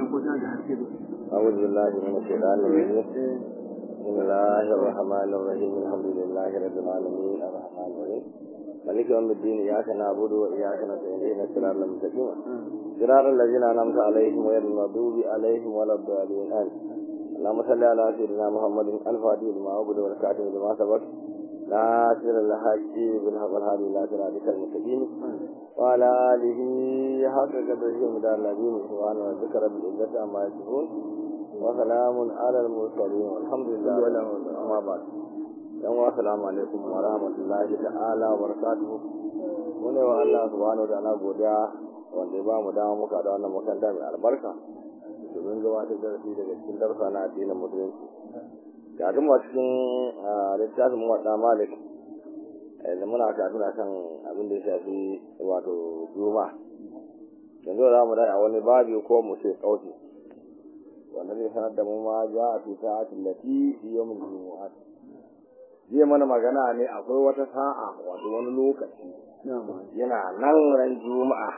أعوذ بالله من الشيطان الرجيم بسم الله الرحمن الرحيم الحمد لله رب العالمين الرحمن الرحيم مالك يوم الدين إياك نعبد وإياك نستعين الصراط المستقيم صراط الذين أنعمت عليهم غير المغضوب عليهم ولا الضالين آمين اللهم صل على سيدنا محمد الفاتح لما عبد والكاتب لما سبق ناصر الحق بالحق الهادي إلى صراطك المستقيم وعلى آله حق قدره ومدار العظيم سبحان ربك رب العزة عما يصفون وسلام على المرسلين والحمد لله أما بعد yan wa salamu alaikum wa rahmatullahi ta'ala wa barakatuhu mune wa Allah subhanahu wa ta'ala godiya wanda ya ba mu dama muka da wannan makaranta mai albarka domin gabatar da rafi daga cikin darsa na addinin musulunci ga mu cikin littafin wadda malik yanzu muna katuna kan abin da ya shafi wato juma yanzu za mu dai a wani babi ko mu ce kauti wanda zai sanar da mu ma ja a tuta a tillati fi yawmin jumu'at zai mana magana ne akwai wata sa'a wato wani lokaci yana nan ran juma'a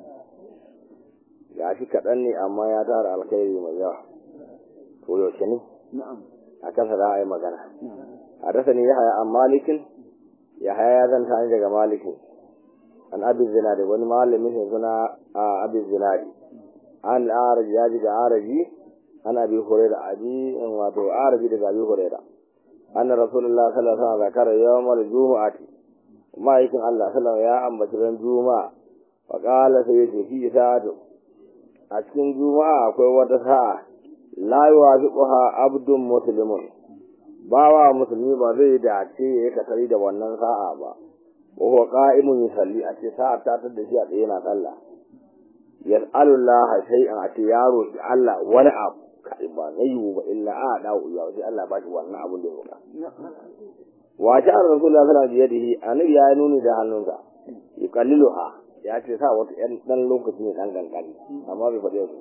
ga shi kaɗan ne amma ya tara alkhairi mai yawa to yaushe ne a kansa za a yi magana a dasa ne ya haya an malikin ya haya ya zanta ni daga malikin an abin zinari wani malamin sai suna a abin zinari an araji ya ji ga araji ana bi hore da abi wato araji daga abi hore da anna rasulullah sallallahu alaihi wasallam zakara yawmal jumu'ati ma'aikin Allah sallallahu ya ambaci ran juma'a wa qala sai yace fi sa'atu a cikin juma'a akwai wata sa'a la yuwafiquha abdun muslimun bawa musulmi ba zai dace ya kasari da wannan sa'a ba wa huwa qa'imun yusalli a ce sa'a ta tada shi a tsaye na sallah yas'alullaha shay'an a ce yaro shi Allah wani abu kai ba na yiwu ba illa a dawo ya sai Allah ba shi wannan abin da ya roƙa wa ta rasulullah sallallahu alaihi wasallam annabi ya nuni da hannunsa yuqalliluha ya ce sa wata ɗan dan lokaci ne dan gangani amma bai faɗi yau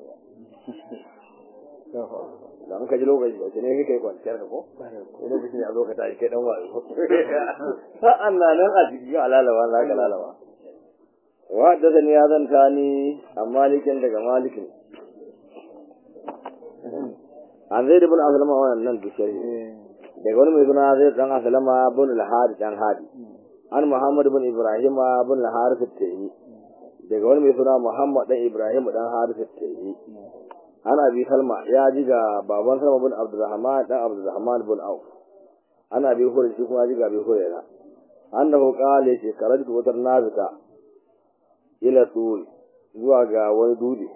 dan ka ji lokaci ba ne kai kwanciyar ka ko ina bikin ya zo ka tashi kai dan wayo sa'an nan nan a cikin alalawa za ka lalawa wa da ya zanta ni amma malikin daga malikin an zai da bin asalama wannan nan dushari daga wani mai suna zai dan asalama bin al-hadi dan hadi an muhammad bin ibrahim bin al-harith at-tayi daga wani mai suna muhammad dan ibrahim dan harith at-tayi an abi salma ya ji ga baban salma bin abdurrahman dan abdurrahman bin auf an abi hurairah shi kuma ji ga abi hurairah annahu qala ce karatu wata nazika ila tul zuwa ga wani dudi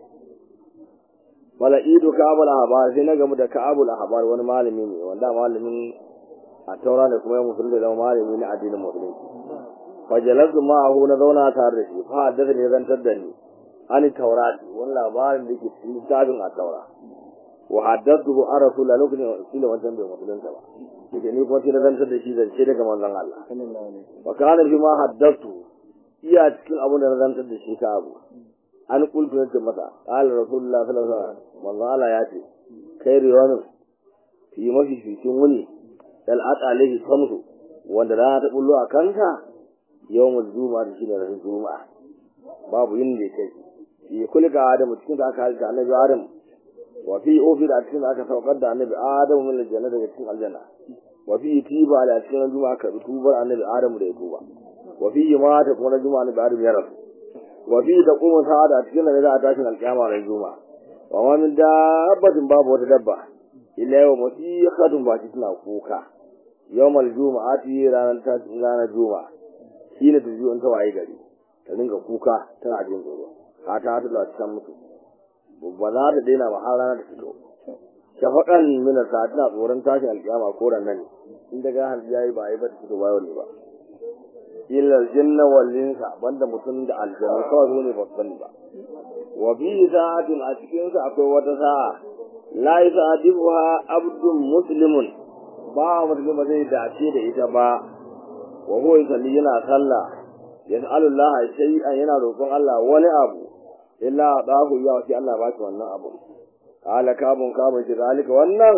mala'idu ka'abul ahbar sai na gamu da ka'abul ahbar wani malami ne wanda malamin a taura da kuma musulmi da malami na addinin musulunci fa jalasu ma'ahu na zauna tare da shi fa haddasa ne zantar da ni ani taurati wani labarin da ke cikin littafin a taura wa haddathu an rasulullah lokacin da wancan bai musulunta ba yake ni kuma sai na zantar da shi zance daga manzon Allah wa kana fi ma haddathu iya cikin abin da na zantar da shi ka abu an kultu yake masa qala rasulullah sallallahu alaihi wasallam manzo Allah ya ce kai riwanu fi mafi fitin wuni dal atalihi samsu wanda rana ta bullo a kanka yawmul juma'a da shine ranar juma'a babu yin da kai fi kulli ga adam cikin da aka halka annabi adam wa fi ofi da cikin da aka saukar da annabi adam min aljanna daga cikin aljanna wa fi tiba da cikin juma'a ka tubar annabi adam da ya tuba wa fi mata kuma juma'a annabi adam ya rasu wa fi taqumu sa'ada cikin da za a tashin alkiyama ran juma'a wa ma min dabbatin babu wata dabba illa yau musiqatun ba tana kuka yawmal juma'ati ranar ta ranar juma'a shine ta ji ta waye gari ta dinga kuka tana jin tsoro ka ta ta da cikin mutu ba za ta daina ba har ranar ta fito shafaƙan min sa tana tsoron tashin alkiyama ko ran nan in daga har yayi ba ai ba ta fito ba ne ba illa aljanna wal insa banda mutum da aljanna kawai su ne ba su sani ba wa bi sa'atin a cikin sa akwai wata sa'a la yasadibuha abdun muslimun ba mutum ba zai dace da ita ba wa huwa yusalli yana sallah yas'alu Allah shay'an yana roƙon Allah wani abu illa dahu ya wa Allah ba shi wannan abu qala kabun kabun shi zalika wannan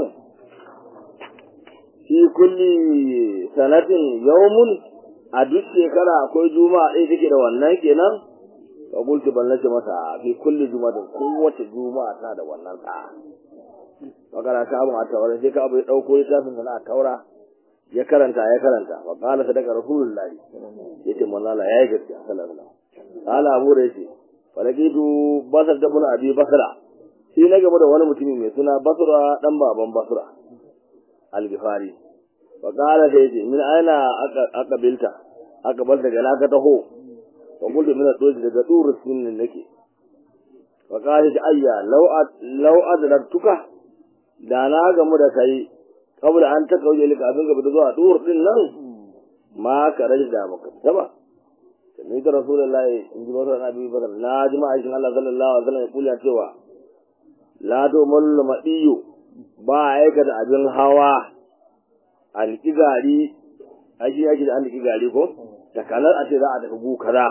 fi kulli sanatin yawmun a duk shekara akwai juma'a ɗaya take da wannan kenan fa qultu ban nace masa fi kulli juma'a kowace juma'a ta da wannan sa'a magana ka abu a taura sai ka abu ya dauko littafin sana a taura ya karanta ya karanta wa qala sadaka rasulullah yace manzo Allah yayi gaskiya sallallahu alaihi wasallam qala abu da yace falakitu basar da bin abi basra shi na gaba da wani mutumi mai suna basra dan baban basra al-gifari wa qala sai yace min aina aka bilta aka bar daga laka taho wa kullu min ad-doji daga durus min nake wa qala ayya law law adraktuka da na gamu da kai kabla an ta kauje lika kafin gaba da zuwa dur din nan ma ka rage da maka taba ni da rasulullahi in ji masa nabi bakar na ji ma'aikin Allah sallallahu alaihi wasallam ya kula cewa la to mullu madiyu ba aika da abin hawa an gari aji aji da an gari ko da kalar a ce za a tafi gu kaza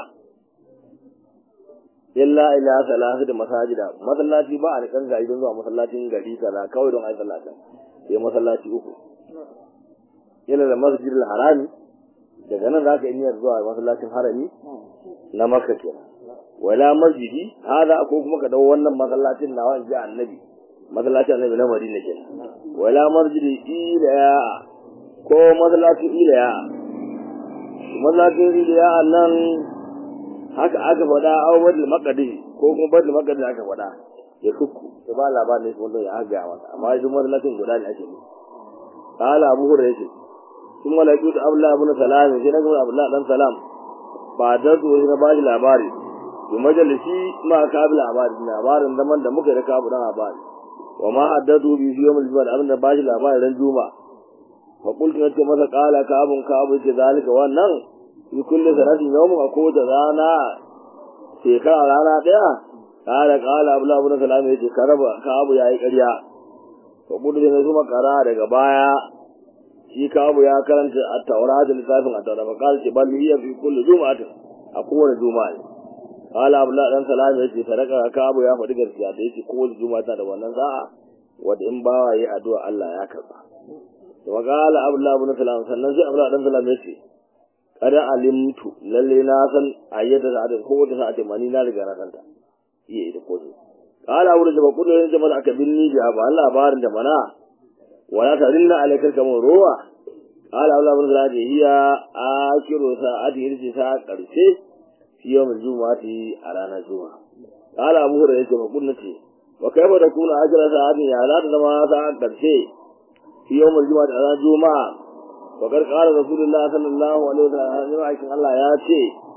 illa ila salatu da masajida masallaci ba a da kan gari don zuwa masallacin gari kaza kawai don ai sallata sai masallaci uku ila da masjidil harami daga nan zaka yi niyyar zuwa masallacin harami na makka kenan wala masjidi hada ko kuma ka dawo wannan masallacin nawa in ji annabi masallacin annabi na madina kenan wala masjidi ila ko masallacin ila masallacin ila nan haka aka faɗa a wadda makadi ko kuma badda makadi aka faɗa ya kukku ya ba labarin wanda ya haga masa amma shi masallacin guda ne ake ne qala abu hurairah yace sun malaiku da abdullah ibn salam sai na ga abdullah dan salam ba da su na ba shi labari to majalisi ma ka bi labari labarin zaman da muka da ka abu dan labari wa ma haddadu bi yawmil juma'a abin da ba shi labarin ran juma'a fa qultu nace masa qala ka abun ka abu ce zalika wannan fi kulli sanatin yawmun a kowace rana shekara rana daya kala kala abu labu na salama ya ce karaba ka abu ya yi ƙarya fa kudu da zuma kara daga baya shi ka abu ya karanta a taura da littafin a taura fa kala ce bal hiya fi kulli juma'atin a kowane juma'a ne kala abu la dan salama ya ce sadaka ka abu ya faɗi gaskiya da yake kowace juma'a ta da wannan sa'a wanda in bawa yi addu'a Allah ya karba to kala abu labu na salama sannan sai abu la dan salama ya ce kada alimtu lalle na san ayyata da adin ko wata sa'atin mani na riga na santa iya ita ko kala wurin da ba kudu yin jama'a aka binni ji ba Allah labarin da mana wala ta rinna alaikar kamar ruwa kala Allah bin zalaje hiya akiru sa'ati hirji sa karshe fi yawmin juma'ati a ranar juma'a kala abu hurairah yace ba kudu ce wa kaifa da kuna akira sa'atin ya za ta zama sa'a karshe fi yawmin juma'ati a ranar juma'a wakar ƙara rasulullah sallallahu alaihi wasallam aikin Allah ya ce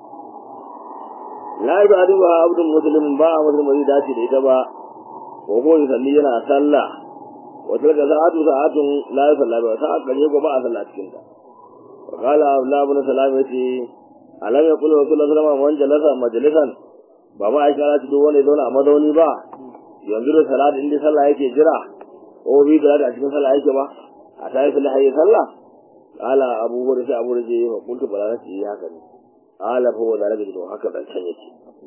la yi ba ba abdul muslim ba a musulmi zai dace da ita ba ko ko salli yana sallah wata daga sa'atu sa'atun la yi sallah ba sa'a ƙarshe ko ba a sallah cikin ta wa qala abdullah ibn salam yace alam yaqul rasulullah sallallahu alaihi wasallam man jalasa majalisan ba ma aisha ta duk wanda ya zauna a mazauni ba yanzu da salati inda sallah yake jira ko bi da a cikin sallah yake ba a tayi sallah yayi sallah قال أبو هريرة أبو هريرة وقلت بلا نفسي هكذا قال فهو ذلك جدو هكذا الشيء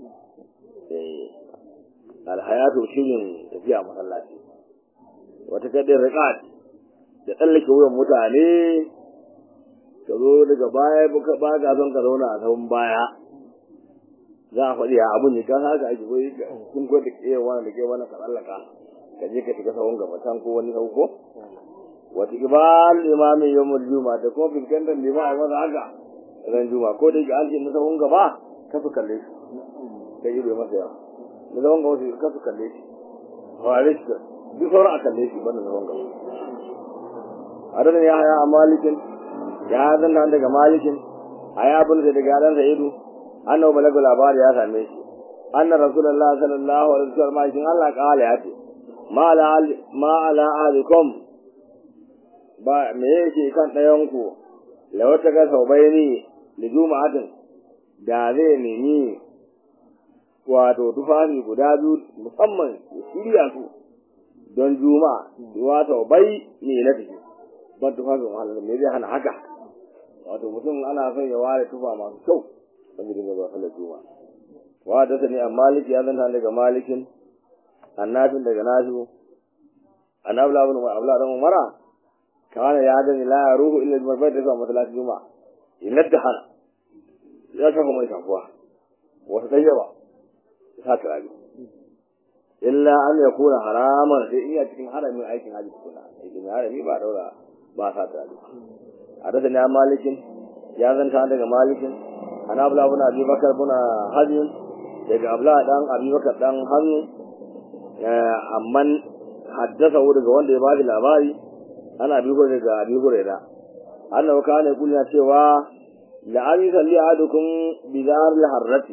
الحياة شيء فيها مسلاتي وتكدر رقات da tsallake wuyan mutane ka zo daga baya buka ba ga son ka zauna a sabon baya za a faɗi a abun ne kan haka ake koyi kun ko da ke wani da ke wani ka tsallaka ka je ka shiga sabon gaba can ko wani sauko wata ibal imami yawmul juma da kuma fuskantar lima a masa haka ran juma ko da an ce na sahun gaba ka su kalle shi kai yi bai masa yawa na sahun gaba ka su kalle shi fare shi duk sauran a kalle shi banda sahun gaba adadin ya haya a malikin ya zan da daga malikin a ya bin da daga yaran sa'idu annabi balagu labari ya same shi anna rasulullahi sallallahu alaihi wasallam ma shin Allah kala ya ce ma ala ma ala ahlikum ba me yake kan ɗayanku la wata ga sau bai ni da juma'atin da zai nemi wato tufafi guda biyu musamman ya shirya su don juma'a wato bai ne na tafi ban tufafin wahala me zai hana haka wato mutum ana son ya ware tufa masu kyau wanda dinga zuwa sallar juma'a wa da sani a maliki ya zanta daga malikin annabin daga nasu annabi labun ma abla dan umara kana ya gani la ya ruhu illa bai da zuwa masallacin juma'a illa da hana ya kafa mai kafuwa wasu ɗaya ba sa turare illa an ya kuna haraman sai iya cikin haramin aikin haji kuna aikin harami ba daura ba sa turare a da na malikin ya zanta daga malikin ana abla buna abi bakar buna hajjin daga abla dan abi bakar dan hannu amman haddasa daga wanda ya bada labari ana bi hore daga abi hurera annahu kana kullu cewa la an yusalli ahadukum bi dar al harrati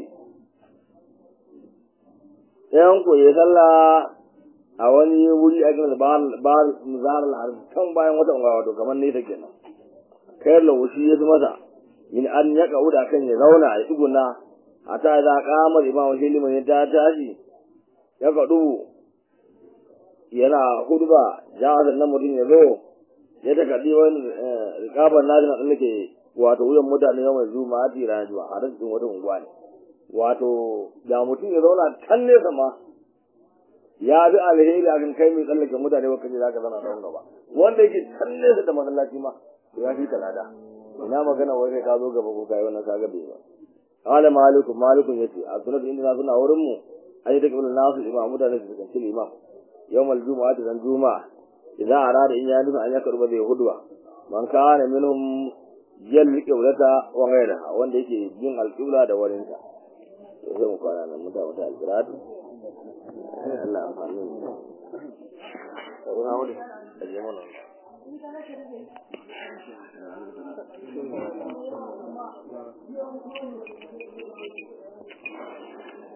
yan ku ya salla a wani wuri a cikin bar bar zar al harrati kan bayan wata ungawa to kamar ne take nan kai la wushi ya masa in an ya kauda kan ya zauna ya tsuguna hata da kamar imamu shi liman ya ta tashi ya kadu yana hudba jawazan nan mutum ya zo ya ta kaɗi wani rikabar nazi na tsallake wato wuyan mutane yau mai zuma a tira zuwa a cikin wata unguwa ne wato da mutum ya zauna can nesa ma ya bi alheri akan kai mai tsallake mutane ba kaje zaka zana tsawon gaba wanda yake can nesa da masallaci ma ya fi talada ina magana wai kai ka zo gaba ko kai wannan kaga bai ba qala maliku malikun yace a sunan inda suna wurin mu ayi da kabul nasu imam mutane su kan imam yawmal jumu'ati dan juma'a idan arada in ya nufi an ya karba zai hudwa man kana minhum yal qiblata wa ghayraha wanda yake yin alqibla da warin ta to sai mu fara nan muta muta alqiratu Allah amfani to na wuri da jama'a Thank you.